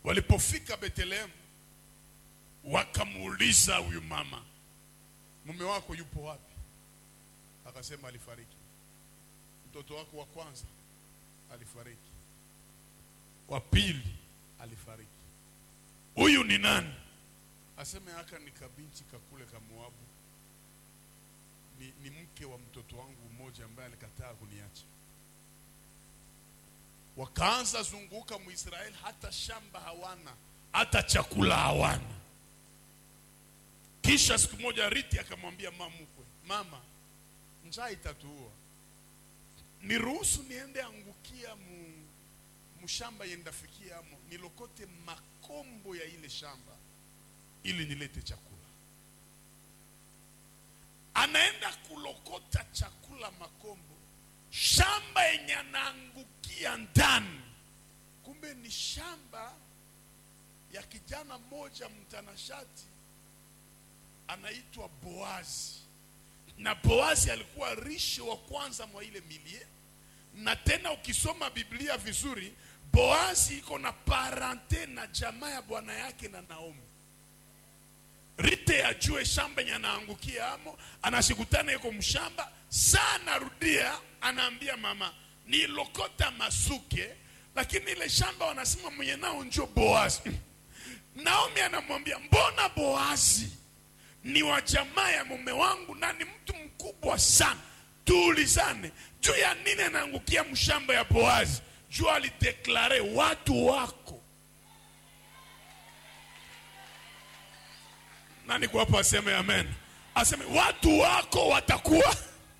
walipofika Bethlehemu wakamuuliza huyu mama, mume wako yupo wapi? Akasema alifariki. Mtoto wako wa kwanza alifariki, wa pili alifariki. Huyu ni nani? Aseme aka ni kabinti kakule ka Moabu, ni, ni mke wa mtoto wangu mmoja ambaye alikataa kuniacha. Wakaanza zunguka Mwisraeli, hata shamba hawana, hata chakula hawana. Kisha siku moja Riti akamwambia mama mkwe, mama, njaa itatuua, niruhusu niende angukia mu, mshamba yendafikia amo nilokote makombo ya ile shamba ili nilete chakula. Anaenda kulokota chakula makombo, shamba yenye anaangukia ndani, kumbe ni shamba ya kijana mmoja mtanashati anaitwa Boazi, na Boazi alikuwa rishi wa kwanza mwa ile milie, na tena ukisoma Biblia vizuri, Boazi iko na parente na jamaa ya bwana yake na Naomi. Rite ajue shamba yenye anaangukia amo, anashikutana yuko mshamba saa, anarudia anaambia mama, nilokota masuke, lakini ile shamba wanasema mwenye nao njo Boazi. Naomi anamwambia mbona Boazi ni wa jamaa ya mume wangu na ni mtu mkubwa sana, tuulizane juu ya nini anaangukia mshamba ya Boazi. Juu alideklare watu wako nani kwa hapo aseme amen, aseme watu wako watakuwa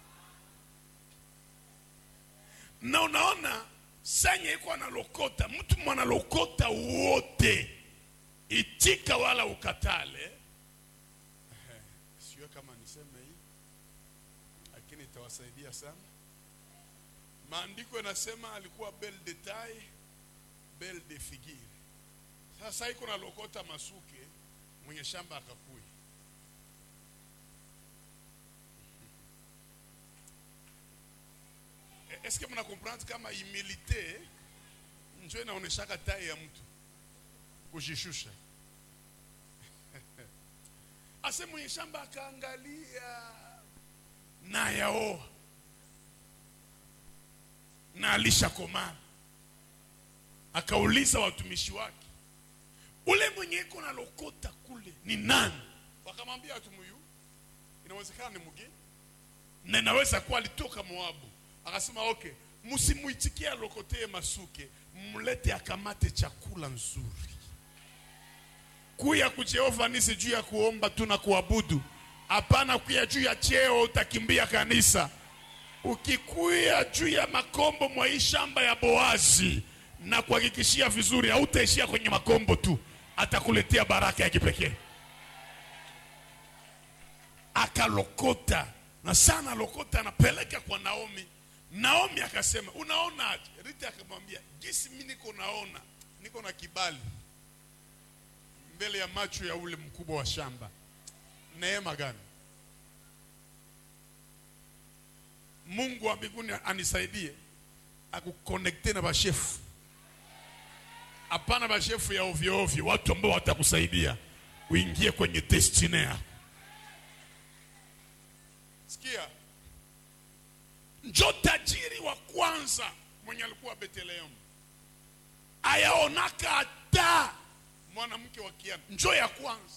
na. Unaona sanye iko analokota mtu mwanalokota wote, itika wala ukatale Sijue kama niseme hii lakini itawasaidia sana. Maandiko yanasema alikuwa bel de taille bel de figure. Sasa iko na lokota masuke, mwenye shamba akakui. Eske mna comprendre kama humilite njo inaoneshaka tai ya mtu kujishusha ase mwenye shamba akaangalia na yaoa na alishakomaa, akauliza watumishi wake, ule mwenye iko na lokota kule ni nani? Wakamwambia atumuyu, inawezekana ni mgeni na inaweza kuwa alitoka Moabu. Akasema okay, msimuitikie alokotee masuke, mlete akamate chakula nzuri kuya ku Jehova nisi juu ya kuomba tu na kuabudu. Hapana kuya juu ya cheo utakimbia kanisa. Ukikuya juu ya makombo mwa hii shamba ya Boazi, na kuhakikishia vizuri, hautaishia kwenye makombo tu, atakuletea baraka ya kipekee. Akalokota na sana lokota, anapeleka kwa Naomi. Naomi akasema unaona aje? Rita akamwambia jinsi mimi niko naona, niko na kibali mbele ya macho ya ule mkubwa wa shamba. Neema gani? Mungu wa mbinguni anisaidie akukonekte na bashefu, hapana bashefu ya ovyo ovyo, watu ambao watakusaidia uingie kwenye destiny yako. Sikia, njo tajiri wa kwanza mwenye alikuwa Bethlehemu ayaonaka hata mwanamke wa kiana njo ya kwanza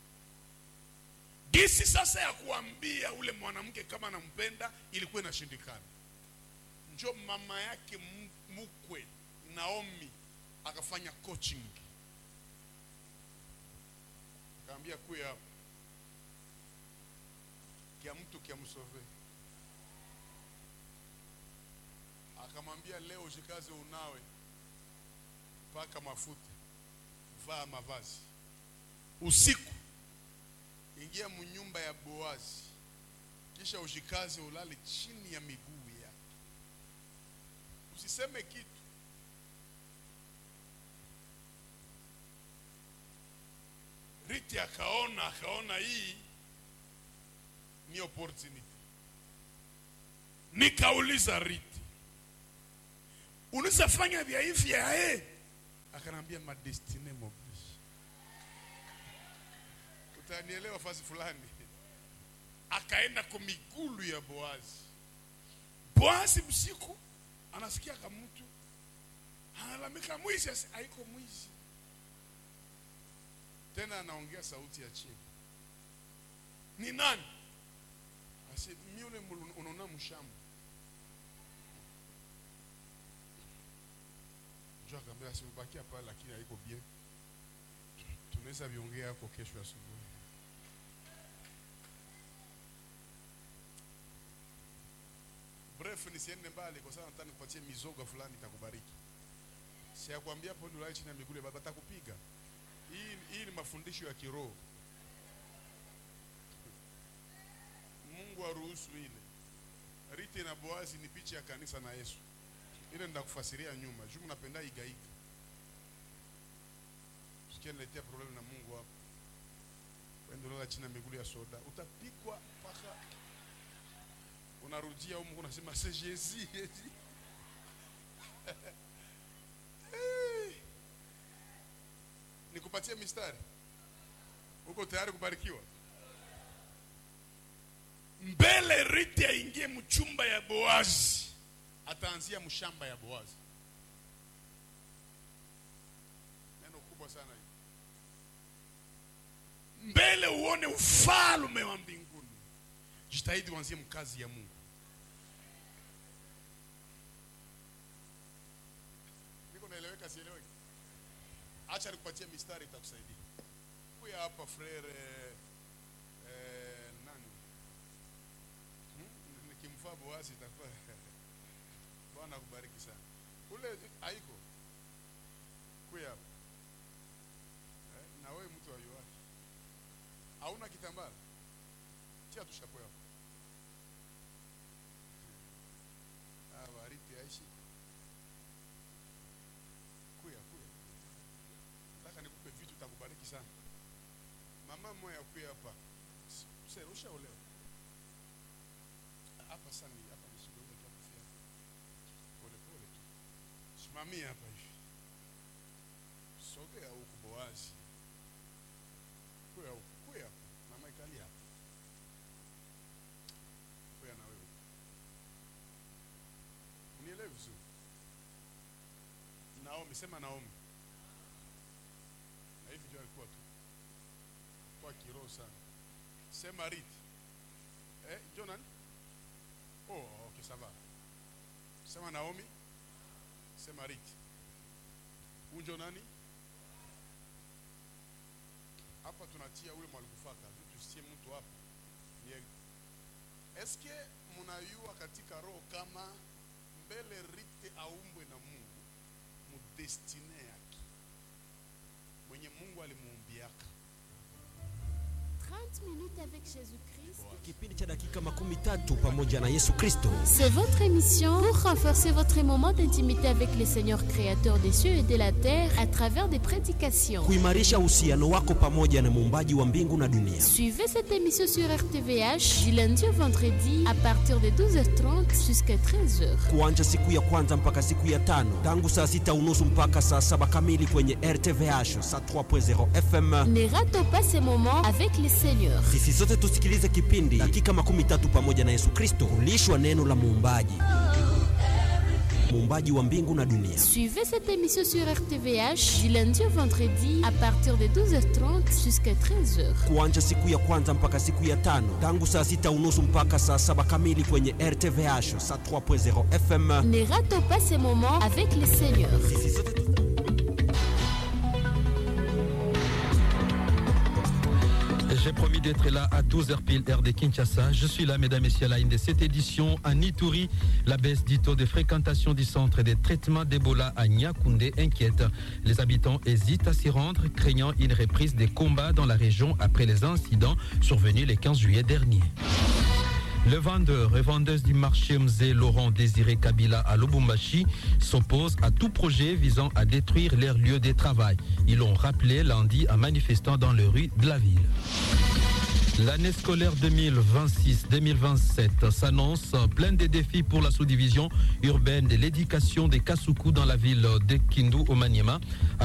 gisi sasa ya kuambia ule mwanamke kama anampenda ilikuwa inashindikana. Njo mama yake mkwe Naomi akafanya coaching, akaambia kuya hapo kia mtu kia msove, akamwambia leo jikaze, unawe paka mafuta vaa mavazi usiku, ingia munyumba ya Boazi, kisha ushikaze ulale chini ya miguu yake, usiseme kitu. Riti akaona akaona hii ni opportunity. Nikauliza Riti, unaweza fanya vya hivi ya akanambia madestine m'oblige utanielewa fasi fulani akaenda kwa migulu ya boazi boazi msiku anasikia kamutu analalamika mwizi asi haiko mwizi tena anaongea sauti ya chini ni nani asi mi ule mulu- unaona mshamba jo akaambia asibakia pale lakini haiko bien tunaweza viongea yako kesho asubuhi bref nisiende mbali kwa sababu nataka nikupatie mizoga fulani itakubariki siakwambia hapo ndio chini ya miguu ya baba atakupiga hii hii ni mafundisho ya kiroho Mungu aruhusu ile Rite na Boazi ni picha ya kanisa na Yesu ile ndakufasiria nyuma juu napenda igaiga sikia niletea problem na Mungu hapo wende unala chini ya miguu ya soda utapikwa mpaka unarudia huko unasema c'est Jésus Jésus Eh. nikupatie mistari uko tayari kubarikiwa mbele Rite aingie mchumba ya Boazi ataanzia mshamba ya Boazi neno kubwa sana hili mbele uone ufalme wa mbinguni jitahidi uanzie mkazi ya Mungu niko naeleweka sieleweki acha nikupatie mistari itakusaidia kuya hapa frere eh, nani hmm? nikimfaa boasi itakuwa bwana akubariki sana kule haiko kuya hapa eh, na wewe mtu wa yuwaki hauna kitambara tia tu shapo yako ah bariti aishi kuya kuya nataka nikupe vitu takubariki sana mama moya kuya hapa sasa ushaolewa hapa sasa ni hapa ni shida ile kufia pole pole tu simamia hapa hivi sogea huku boazi kuya huku kuya hapa mama ikali hapa kuya na wewe unielewe vizuri Naomi sema Naomi na hivi ndio alikuwa tu kwa kiroho sana sema Riti eh njoo nani oh okay sawa sema Naomi sema Riti unjo nani hapa tunatia ule mwalikufaka juu tusitie mtu hapa ni eske mnayua katika roho kama mbele Rite aumbwe na Mungu mudestine yake mwenye Mungu alimuumbiaka 30 minutes avec Jésus-Christ. kipindi cha dakika makumi tatu pamoja na yesu kristo C'est votre émission pour renforcer votre moment d'intimité avec le Seigneur créateur des cieux et de la terre à travers des prédications. kuimarisha uhusiano wako pamoja na muumbaji wa mbingu na dunia Suivez cette émission sur RTVH du lundi au vendredi à partir de 12h30 jusqu'à 13h. kuanja siku ya kwanza mpaka siku ya tano tangu saa sita unusu mpaka saa saba kamili kwenye rtvh saa 3.0 fm Ne ratons pas ces moments avec le Seigneur. sisi sote tusikilize kipindi dakika makumi tatu pamoja na yesu kristo kulishwa neno la muumbaji muumbaji wa mbingu na dunia Suivez cette émission sur RTVH du lundi au vendredi à partir de 12h30 jusqu'à 13h. kuanja siku ya kwanza mpaka siku ya tano tangu saa sita unusu mpaka saa saba kamili kwenye rtvh saa 3.0 fm Ne ratons pas ces moments avec le Seigneur. sisi sote tu... J'ai promis d'être là à 12h pile heure de Kinshasa. Je suis là, mesdames et messieurs, à la une de cette édition à Nituri. La baisse du taux de fréquentation du centre de traitement d'Ebola à Nyakoundé inquiète. Les habitants hésitent à s'y rendre, craignant une reprise des combats dans la région après les incidents survenus le 15 juillet dernier. Le vendeur et vendeuse du marché Mzé Laurent Désiré Kabila à Lubumbashi s'oppose à tout projet visant à détruire leur lieu de travail. Ils l'ont rappelé lundi en manifestant dans les rues de la ville. L'année scolaire 2026-2027 s'annonce pleine de défis pour la sous-division urbaine de l'éducation des Kasuku dans la ville de Kindu au Maniema.